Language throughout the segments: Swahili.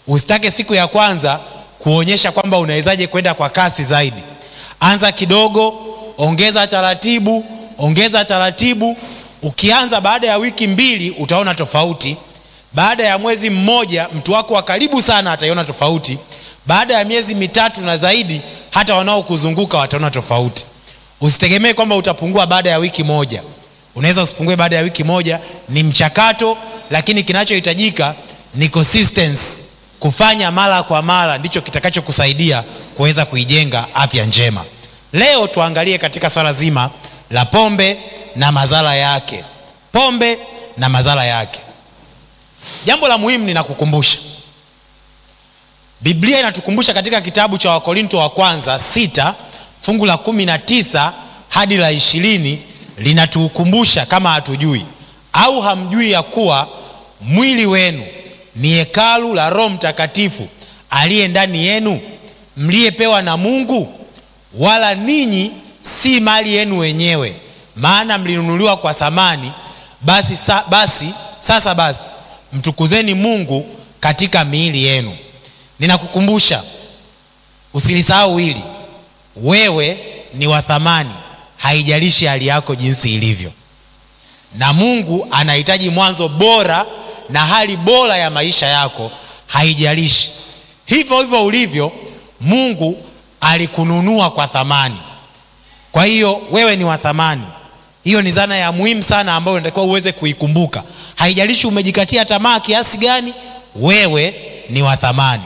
usitake siku ya kwanza kuonyesha kwamba unawezaje kwenda kwa kasi zaidi anza kidogo ongeza taratibu ongeza taratibu ukianza baada ya wiki mbili utaona tofauti baada ya mwezi mmoja mtu wako wa karibu sana ataiona tofauti baada ya miezi mitatu na zaidi hata wanaokuzunguka wataona tofauti usitegemee kwamba utapungua baada ya wiki moja unaweza usipungue baada ya wiki moja ni mchakato lakini kinachohitajika ni consistency kufanya mara kwa mara ndicho kitakachokusaidia kuweza kuijenga afya njema leo tuangalie katika swala zima la pombe na madhara yake pombe na madhara yake jambo la muhimu ninakukumbusha biblia inatukumbusha katika kitabu cha wakorinto wa kwanza sita fungu la kumi na tisa hadi la ishirini linatukumbusha kama hatujui au hamjui ya kuwa mwili wenu ni hekalu la roho mtakatifu aliye ndani yenu mliyepewa na mungu wala ninyi si mali yenu wenyewe maana mlinunuliwa kwa thamani basi, sa, basi sasa basi mtukuzeni mungu katika miili yenu ninakukumbusha usilisahau hili wewe ni wa thamani haijalishi hali yako jinsi ilivyo na mungu anahitaji mwanzo bora na hali bora ya maisha yako haijalishi hivyo hivyo ulivyo mungu alikununua kwa thamani kwa hiyo wewe ni wa thamani hiyo ni zana ya muhimu sana ambayo unatakiwa uweze kuikumbuka haijalishi umejikatia tamaa kiasi gani wewe ni wa thamani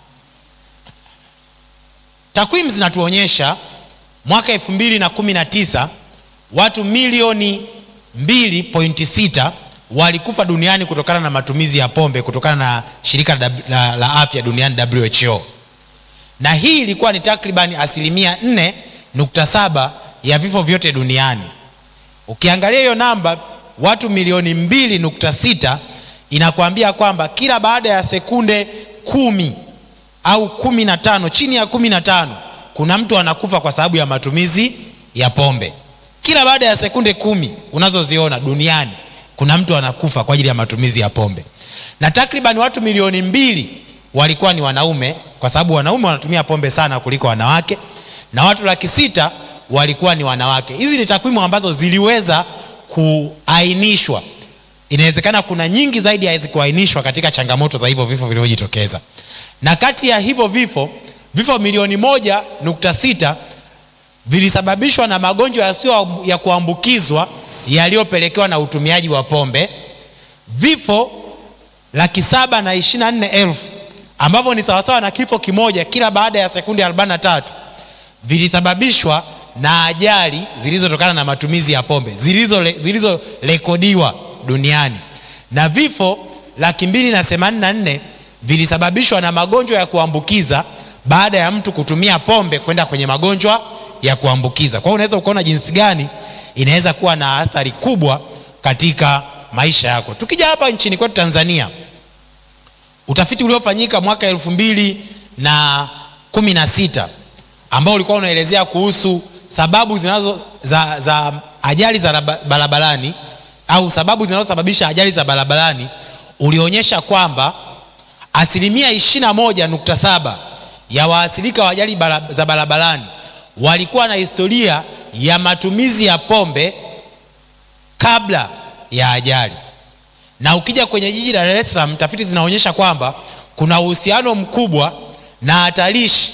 takwimu zinatuonyesha mwaka 219 watu milioni 2.6 walikufa duniani kutokana na matumizi ya pombe kutokana na shirika la, la, la afya duniani who na hii ilikuwa ni takribani asilimia 4.7 ya vifo vyote duniani ukiangalia hiyo namba watu milioni 2.6 inakuambia kwamba kila baada ya sekunde kumi au kumi na tano chini ya kumi na tano kuna mtu anakufa kwa sababu ya matumizi ya pombe kila baada ya sekunde kumi unazoziona duniani kuna mtu anakufa kwa ajili ya matumizi ya pombe na takriban watu milioni mbili walikuwa ni wanaume kwa sababu wanaume wanatumia pombe sana kuliko wanawake na watu laki sita walikuwa ni wanawake hizi ni takwimu ambazo ziliweza kuainishwa inawezekana kuna nyingi zaidi hazikuainishwa katika changamoto za hivyo vifo vilivyojitokeza na kati ya hivyo vifo vifo milioni moja nukta sita vilisababishwa na magonjwa yasiyo ya kuambukizwa yaliyopelekewa na utumiaji wa pombe vifo laki saba na ishiri na nne elfu ambavyo ni sawasawa na kifo kimoja kila baada ya sekundi 43 vilisababishwa na ajali zilizotokana na matumizi ya pombe zilizorekodiwa zilizo duniani na vifo laki mbili na themanini na nne vilisababishwa na magonjwa ya kuambukiza baada ya mtu kutumia pombe kwenda kwenye magonjwa ya kuambukiza kwa hiyo unaweza ukaona jinsi gani inaweza kuwa na athari kubwa katika maisha yako tukija hapa nchini kwetu tanzania utafiti uliofanyika mwaka elfu mbili na kumi na sita ambao ulikuwa unaelezea kuhusu sababu zinazo za, za ajali za barabarani au sababu zinazosababisha ajali za barabarani ulionyesha kwamba asilimia 21.7 ya waathirika wa ajali bara, za barabarani walikuwa na historia ya matumizi ya pombe kabla ya ajali na ukija kwenye jiji la Dar es Salaam tafiti zinaonyesha kwamba kuna uhusiano mkubwa na hatarishi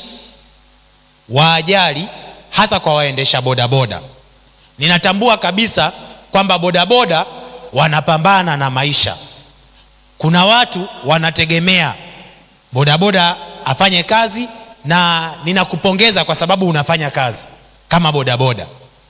wa ajali hasa kwa waendesha bodaboda ninatambua kabisa kwamba bodaboda wanapambana na maisha kuna watu wanategemea bodaboda afanye kazi na ninakupongeza kwa sababu unafanya kazi kama bodaboda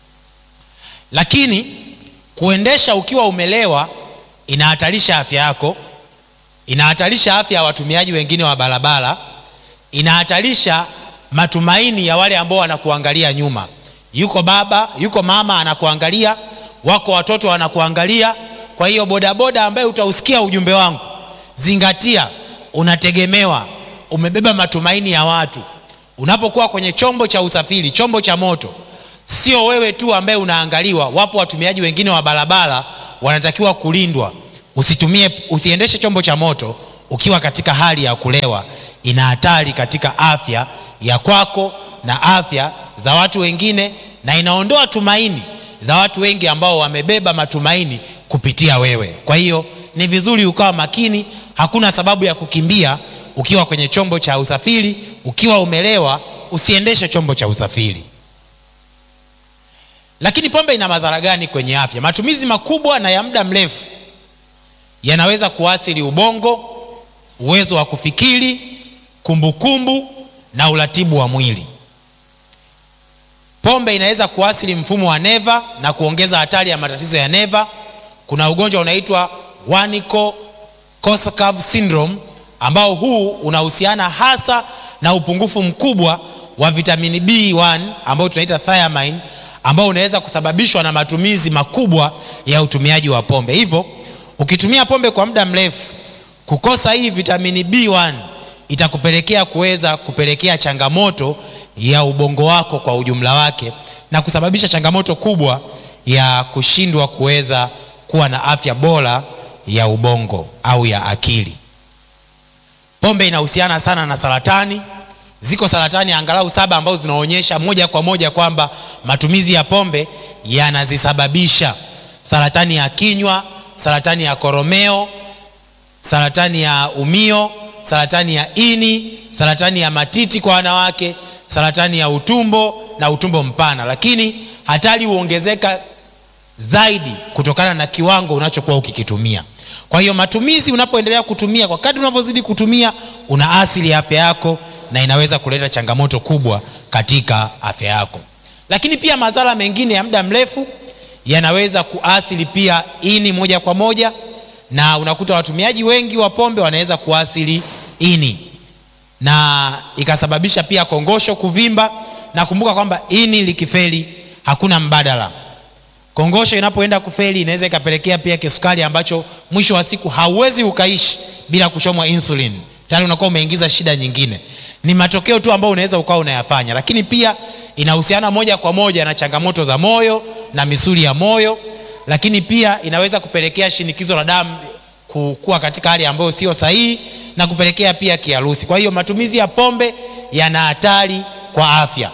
lakini kuendesha ukiwa umelewa inahatarisha afya yako inahatarisha afya ya watumiaji wengine wa barabara inahatarisha matumaini ya wale ambao wanakuangalia nyuma yuko baba yuko mama anakuangalia wako watoto wanakuangalia kwa hiyo bodaboda ambaye utausikia ujumbe wangu zingatia unategemewa umebeba matumaini ya watu unapokuwa kwenye chombo cha usafiri chombo cha moto sio wewe tu ambaye unaangaliwa wapo watumiaji wengine wa barabara wanatakiwa kulindwa usitumie usiendeshe chombo cha moto ukiwa katika hali ya kulewa ina hatari katika afya ya kwako na afya za watu wengine na inaondoa tumaini za watu wengi ambao wamebeba matumaini kupitia wewe kwa hiyo ni vizuri ukawa makini hakuna sababu ya kukimbia ukiwa kwenye chombo cha usafiri ukiwa umelewa usiendeshe chombo cha usafiri lakini pombe ina madhara gani kwenye afya matumizi makubwa na ya muda mrefu yanaweza kuathiri ubongo uwezo wa kufikiri kumbukumbu kumbu, na uratibu wa mwili pombe inaweza kuathiri mfumo wa neva na kuongeza hatari ya matatizo ya neva kuna ugonjwa unaitwa Wernicke Korsakoff syndrome ambao huu unahusiana hasa na upungufu mkubwa wa vitamini B1 ambao tunaita thiamine ambao unaweza kusababishwa na matumizi makubwa ya utumiaji wa pombe hivyo ukitumia pombe kwa muda mrefu kukosa hii vitamini B1 itakupelekea kuweza kupelekea changamoto ya ubongo wako kwa ujumla wake na kusababisha changamoto kubwa ya kushindwa kuweza kuwa na afya bora ya ubongo au ya akili pombe inahusiana sana na saratani ziko saratani angalau saba ambazo zinaonyesha moja kwa moja kwamba matumizi ya pombe yanazisababisha saratani ya kinywa saratani ya koromeo saratani ya umio saratani ya ini saratani ya matiti kwa wanawake saratani ya utumbo na utumbo mpana lakini hatari huongezeka zaidi kutokana na kiwango unachokuwa ukikitumia kwa hiyo matumizi unapoendelea kutumia kwa kadri unavyozidi kutumia una asili afya yako na inaweza kuleta changamoto kubwa katika afya yako lakini pia madhara mengine ya muda mrefu yanaweza kuasili pia ini moja kwa moja na unakuta watumiaji wengi wa pombe wanaweza kuasili ini na ikasababisha pia kongosho kuvimba na kumbuka kwamba ini likifeli hakuna mbadala kongosho inapoenda kufeli inaweza ikapelekea pia kisukari ambacho mwisho wa siku hauwezi ukaishi bila kuchomwa insulin tayari unakuwa umeingiza shida nyingine ni matokeo tu ambayo unaweza ukawa unayafanya lakini pia inahusiana moja kwa moja na changamoto za moyo na misuli ya moyo lakini pia inaweza kupelekea shinikizo la damu kuwa katika hali ambayo sio sahihi na kupelekea pia kiharusi kwa hiyo matumizi ya pombe yana hatari kwa afya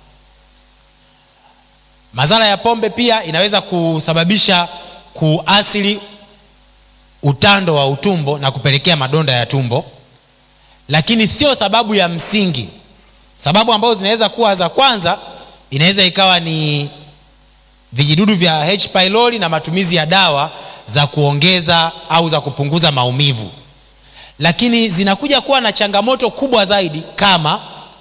madhara ya pombe pia inaweza kusababisha kuasili utando wa utumbo na kupelekea madonda ya tumbo lakini sio sababu ya msingi sababu ambazo zinaweza kuwa za kwanza inaweza ikawa ni vijidudu vya H pylori na matumizi ya dawa za kuongeza au za kupunguza maumivu lakini zinakuja kuwa na changamoto kubwa zaidi kama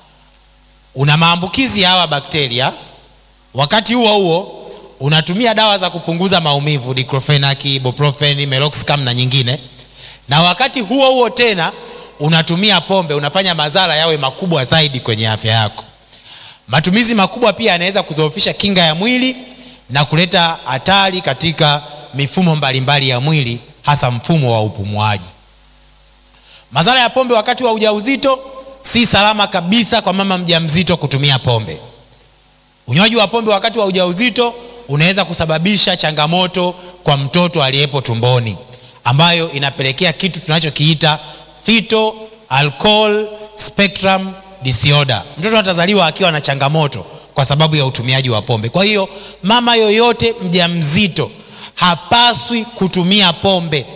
una maambukizi ya hawa bakteria wakati huo huo unatumia dawa za kupunguza maumivu diclofenac ibuprofen meloxicam na nyingine na wakati huo huo tena unatumia pombe unafanya madhara yawe makubwa zaidi kwenye afya yako matumizi makubwa pia yanaweza kuzoofisha kinga ya mwili na kuleta hatari katika mifumo mbalimbali ya mwili hasa mfumo wa upumuaji madhara ya pombe wakati wa ujauzito si salama kabisa kwa mama mjamzito kutumia pombe unywaji wa pombe wakati wa ujauzito unaweza kusababisha changamoto kwa mtoto aliyepo tumboni ambayo inapelekea kitu tunachokiita fetal alcohol spectrum disorder mtoto atazaliwa akiwa na changamoto kwa sababu ya utumiaji wa pombe kwa hiyo mama yoyote mjamzito hapaswi kutumia pombe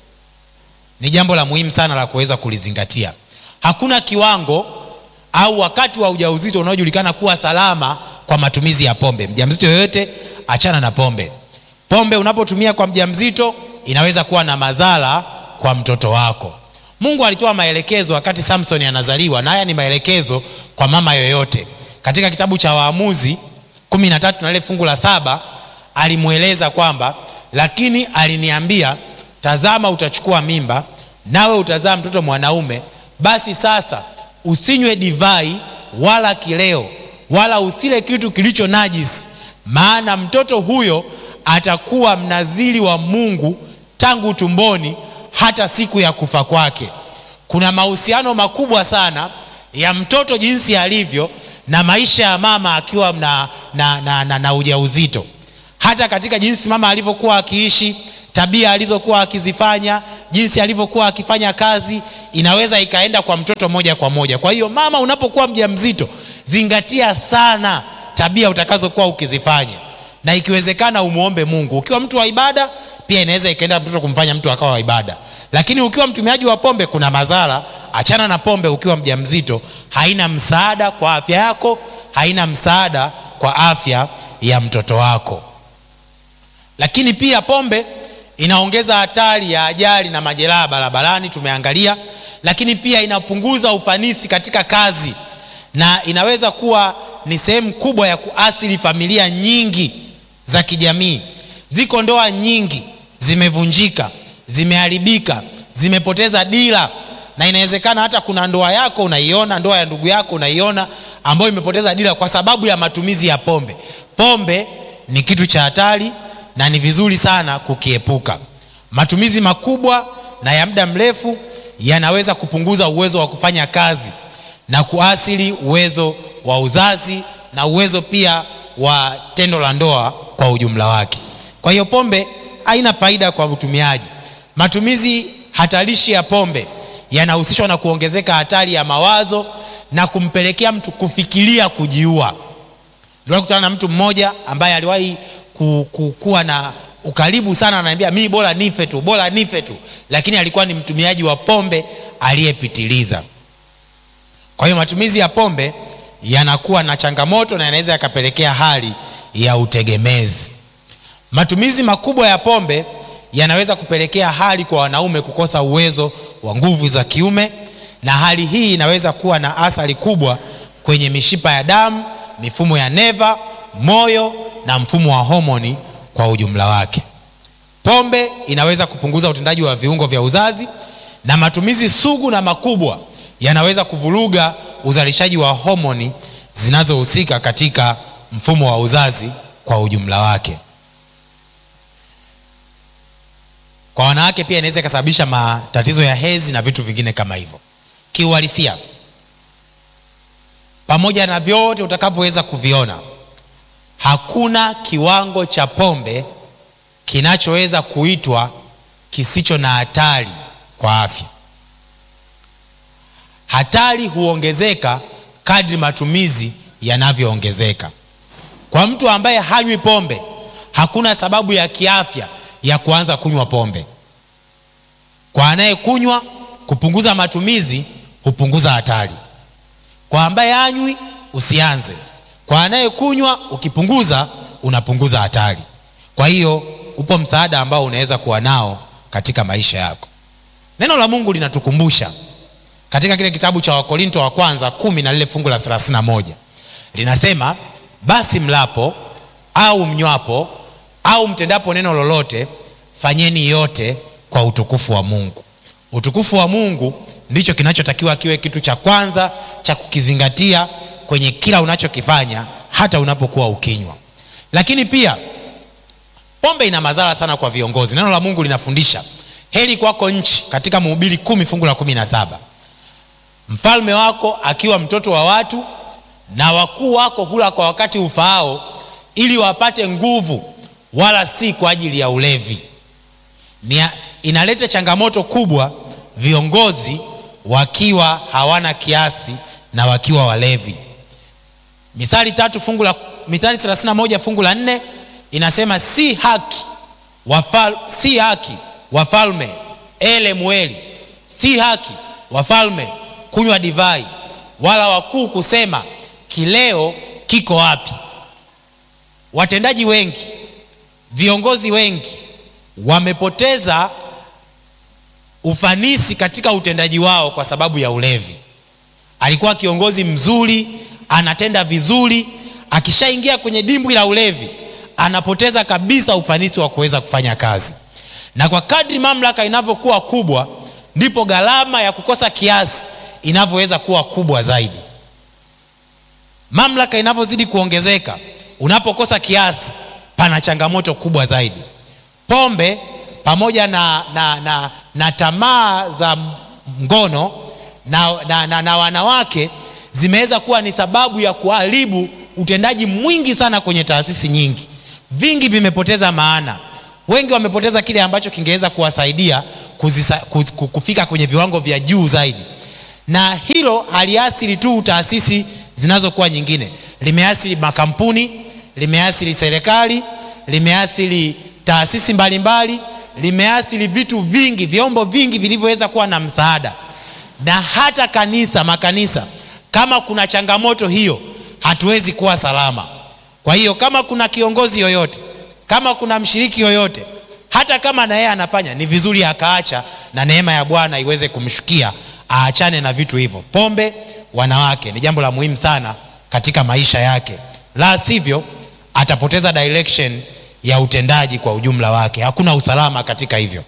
ni jambo la muhimu sana la kuweza kulizingatia hakuna kiwango au wakati wa ujauzito unaojulikana kuwa salama kwa matumizi ya pombe mjamzito yoyote achana na pombe pombe unapotumia kwa mjamzito inaweza kuwa na madhara kwa mtoto wako mungu alitoa maelekezo wakati samson anazaliwa na haya ni maelekezo kwa mama yoyote katika kitabu cha waamuzi kumi na tatu na lile fungu la saba alimweleza kwamba lakini aliniambia tazama utachukua mimba nawe utazaa mtoto mwanaume basi sasa usinywe divai wala kileo wala usile kitu kilicho najisi maana mtoto huyo atakuwa mnaziri wa mungu tangu tumboni hata siku ya kufa kwake kuna mahusiano makubwa sana ya mtoto jinsi alivyo na maisha ya mama akiwa na, na, na, na, na ujauzito hata katika jinsi mama alivyokuwa akiishi tabia alizokuwa akizifanya, jinsi alivyokuwa akifanya kazi, inaweza ikaenda kwa mtoto moja kwa moja. Kwa hiyo mama, unapokuwa mjamzito, zingatia sana tabia utakazokuwa ukizifanya, na ikiwezekana umuombe Mungu. Ukiwa mtu wa ibada, pia inaweza ikaenda mtoto kumfanya mtu akawa wa ibada, lakini ukiwa mtumiaji wa pombe, kuna madhara. Achana na pombe ukiwa mjamzito, haina msaada kwa afya yako, haina msaada kwa afya ya mtoto wako. Lakini pia pombe inaongeza hatari ya ajali na majeraha barabarani, tumeangalia. Lakini pia inapunguza ufanisi katika kazi na inaweza kuwa ni sehemu kubwa ya kuathiri familia nyingi za kijamii. Ziko ndoa nyingi zimevunjika, zimeharibika, zimepoteza dira, na inawezekana hata kuna ndoa yako unaiona, ndoa ya ndugu yako unaiona, ambayo imepoteza dira kwa sababu ya matumizi ya pombe. Pombe ni kitu cha hatari na ni vizuri sana kukiepuka. Matumizi makubwa na ya muda mrefu yanaweza kupunguza uwezo wa kufanya kazi na kuathiri uwezo wa uzazi na uwezo pia wa tendo la ndoa kwa ujumla wake. Kwa hiyo pombe haina faida kwa mtumiaji. Matumizi hatarishi ya pombe yanahusishwa na kuongezeka hatari ya mawazo na kumpelekea mtu kufikiria kujiua. Ndio kutana na mtu mmoja ambaye aliwahi kuwa na ukaribu sana, ananiambia mimi bora nife tu, bora nife tu, lakini alikuwa ni mtumiaji wa pombe aliyepitiliza. Kwa hiyo matumizi ya pombe yanakuwa na changamoto na yanaweza yakapelekea hali ya utegemezi. Matumizi makubwa ya pombe yanaweza kupelekea hali kwa wanaume kukosa uwezo wa nguvu za kiume, na hali hii inaweza kuwa na athari kubwa kwenye mishipa ya damu, mifumo ya neva, moyo na mfumo wa homoni kwa ujumla wake. Pombe inaweza kupunguza utendaji wa viungo vya uzazi, na matumizi sugu na makubwa yanaweza kuvuruga uzalishaji wa homoni zinazohusika katika mfumo wa uzazi kwa ujumla wake. Kwa wanawake pia inaweza ikasababisha matatizo ya hedhi na vitu vingine kama hivyo. Kiuhalisia, pamoja na vyote utakavyoweza kuviona, hakuna kiwango cha pombe kinachoweza kuitwa kisicho na hatari kwa afya. Hatari huongezeka kadri matumizi yanavyoongezeka. Kwa mtu ambaye hanywi pombe, hakuna sababu ya kiafya ya kuanza kunywa pombe. Kwa anayekunywa, kupunguza matumizi hupunguza hatari. Kwa ambaye hanywi, usianze. Kwa anayekunywa, ukipunguza, unapunguza hatari. Kwa hiyo upo msaada ambao unaweza kuwa nao katika maisha yako. Neno la Mungu linatukumbusha katika kile kitabu cha Wakorinto wa kwanza kumi na lile fungu la thelathini na moja linasema, basi mlapo au mnywapo au mtendapo neno lolote, fanyeni yote kwa utukufu wa Mungu. Utukufu wa Mungu ndicho kinachotakiwa kiwe kitu cha kwanza cha kukizingatia kwenye kila unachokifanya, hata unapokuwa ukinywa. Lakini pia pombe ina madhara sana kwa viongozi. Neno la Mungu linafundisha heri kwako nchi, katika Mhubiri kumi fungu la kumi na saba mfalme wako akiwa mtoto wa watu na wakuu wako hula kwa wakati ufaao, ili wapate nguvu, wala si kwa ajili ya ulevi. Nia, inaleta changamoto kubwa viongozi wakiwa hawana kiasi na wakiwa walevi. Misali tatu fungu la Mithali 31 fungu la nne inasema si haki wafal, si haki wafalme ele mweli, si haki wafalme kunywa divai, wala wakuu kusema kileo kiko wapi. Watendaji wengi, viongozi wengi wamepoteza ufanisi katika utendaji wao kwa sababu ya ulevi. Alikuwa kiongozi mzuri, anatenda vizuri, akishaingia kwenye dimbwi la ulevi anapoteza kabisa ufanisi wa kuweza kufanya kazi, na kwa kadri mamlaka inavyokuwa kubwa, ndipo gharama ya kukosa kiasi inavyoweza kuwa kubwa zaidi. Mamlaka inavyozidi kuongezeka, unapokosa kiasi, pana changamoto kubwa zaidi. Pombe pamoja na, na, na, na tamaa za ngono na, na, na, na wanawake zimeweza kuwa ni sababu ya kuharibu utendaji mwingi sana kwenye taasisi nyingi. Vingi vimepoteza maana, wengi wamepoteza kile ambacho kingeweza kuwasaidia kuzisa, kuz, kufika kwenye viwango vya juu zaidi na hilo haliathiri tu taasisi zinazokuwa nyingine limeathiri makampuni limeathiri serikali limeathiri taasisi mbalimbali limeathiri vitu vingi vyombo vingi vilivyoweza kuwa na msaada na hata kanisa makanisa kama kuna changamoto hiyo hatuwezi kuwa salama kwa hiyo kama kuna kiongozi yoyote kama kuna mshiriki yoyote hata kama na yeye anafanya ni vizuri akaacha na neema ya bwana iweze kumshukia aachane na vitu hivyo pombe wanawake ni jambo la muhimu sana katika maisha yake la sivyo atapoteza direction ya utendaji kwa ujumla wake hakuna usalama katika hivyo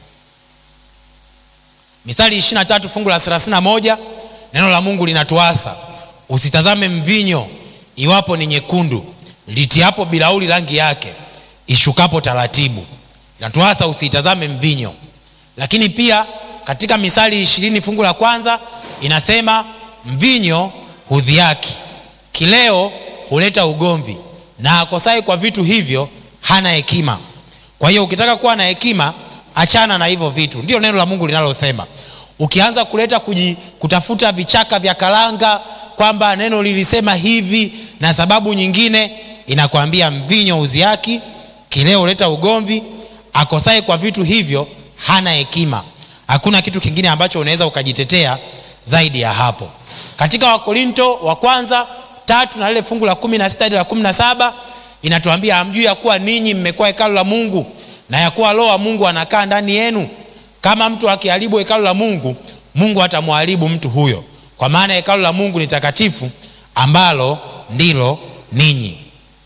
misali 23 fungu la 31 neno la mungu linatuasa usitazame mvinyo iwapo ni nyekundu litiapo bilauli rangi yake ishukapo taratibu inatuasa usiitazame mvinyo lakini pia katika misali ishirini fungu la kwanza inasema mvinyo hudhiaki kileo huleta ugomvi na akosai kwa vitu hivyo hana hekima kwa hiyo ukitaka kuwa na hekima achana na hivyo vitu ndio neno la mungu linalosema ukianza kuleta kuji, kutafuta vichaka vya karanga kwamba neno lilisema hivi na sababu nyingine inakwambia mvinyo uziaki kileo huleta ugomvi akosaye kwa vitu hivyo hana hekima hakuna kitu kingine ambacho unaweza ukajitetea zaidi ya hapo katika wakorinto wa kwanza tatu na lile fungu la kumi na sita hadi la kumi na saba inatuambia hamjui ya kuwa ninyi mmekuwa hekalu la mungu na ya kuwa roho wa mungu anakaa ndani yenu kama mtu akiharibu hekalu la mungu mungu atamwharibu mtu huyo kwa maana hekalu la mungu ni takatifu ambalo ndilo ninyi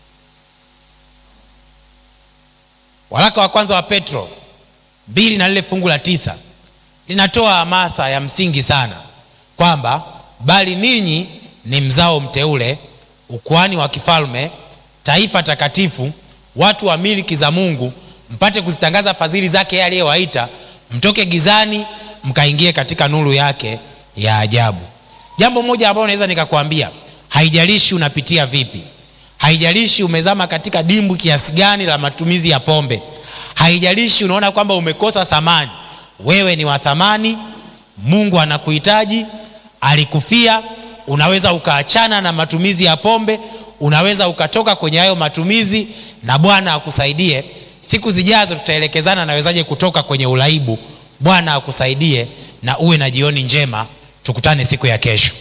waraka wa kwanza wa petro mbili na lile fungu la tisa linatoa hamasa ya msingi sana kwamba bali ninyi ni mzao mteule ukuani wa kifalme taifa takatifu watu wa miliki za mungu mpate kuzitangaza fadhili zake yeye aliyewaita mtoke gizani mkaingie katika nuru yake ya ajabu jambo moja ambalo naweza nikakwambia haijalishi unapitia vipi haijalishi umezama katika dimbwi kiasi gani la matumizi ya pombe haijalishi unaona kwamba umekosa thamani wewe ni wa thamani mungu anakuhitaji alikufia unaweza ukaachana na matumizi ya pombe unaweza ukatoka kwenye hayo matumizi na bwana akusaidie siku zijazo tutaelekezana nawezaje kutoka kwenye uraibu bwana akusaidie na uwe na jioni njema tukutane siku ya kesho